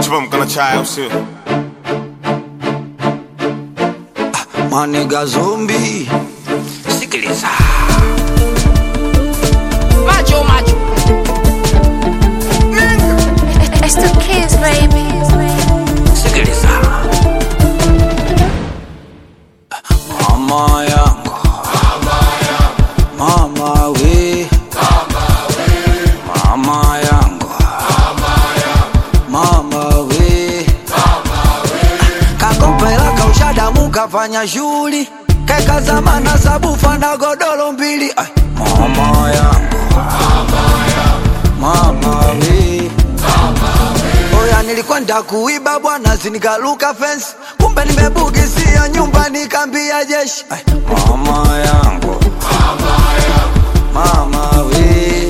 tumeamka na chai au sio? Maniga zombi, sikiliza Macho macho. It's the kids, baby. sikiliza, mama yangu, mama we, mama yangu, mama we, kakopela kaushadamu kafanya shughuli keka zamana sabufa na godoro mbili Ai, mama yangu, mama we Oya, nilikwenda kuiba bwana, sinikaluka fence, kumbe nimebugisia nyumba, nikambia jeshi. Ai, mama yangu, mama we,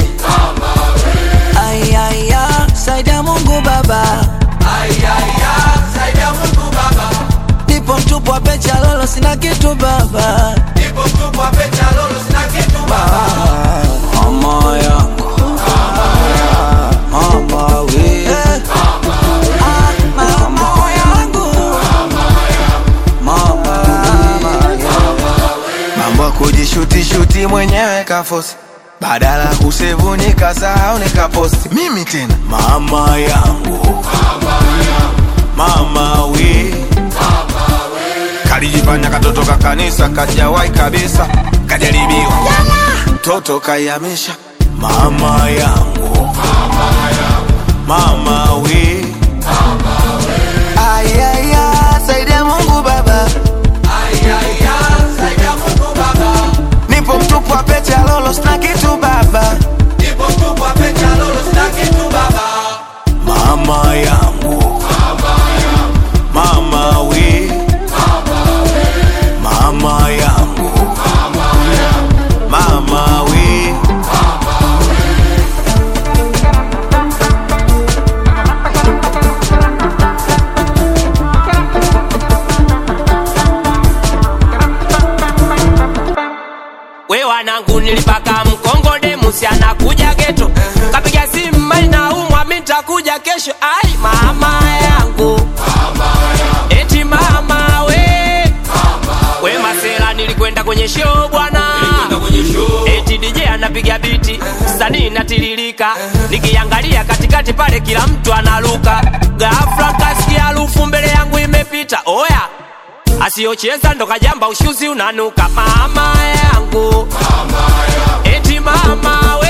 ayaya, saidia Mungu Baba, ayaya, saidia Mungu Baba, nipo mtupu wa pecha lolo, sina kitu baba, nipo mtupu wa pecha lolo, sina kitu baba, mama yangu, mama we, Ah, mama yangu, mama mambo ya kujishutishuti mwenyewe kafosi badala ya kusevu nikasahau nikaposti mimi tena mama yangu mama we kalijifanya katoto ka kanisa kajawai kabisa kajaribiwa mtoto kaiamisha mama yangu mama we ayaya saidia mungu baba nipo mtupu wa pete ya lolo sina kitu baba mama yangu mama we mama yangu mama we We wanangu nilipaka mkongode musi anakuja geto kapiga simu mali na umwa mi nitakuja kesho ai mama yangu eti mama we we masela nilikwenda kwenye show bwana eti DJ anapiga biti sanii natiririka nikiangalia katikati pale kila mtu analuka ghafla kasikia harufu mbele yangu imepita oya asiyocheza ndo kajamba ushuzi unanuka mama yangu eti mama we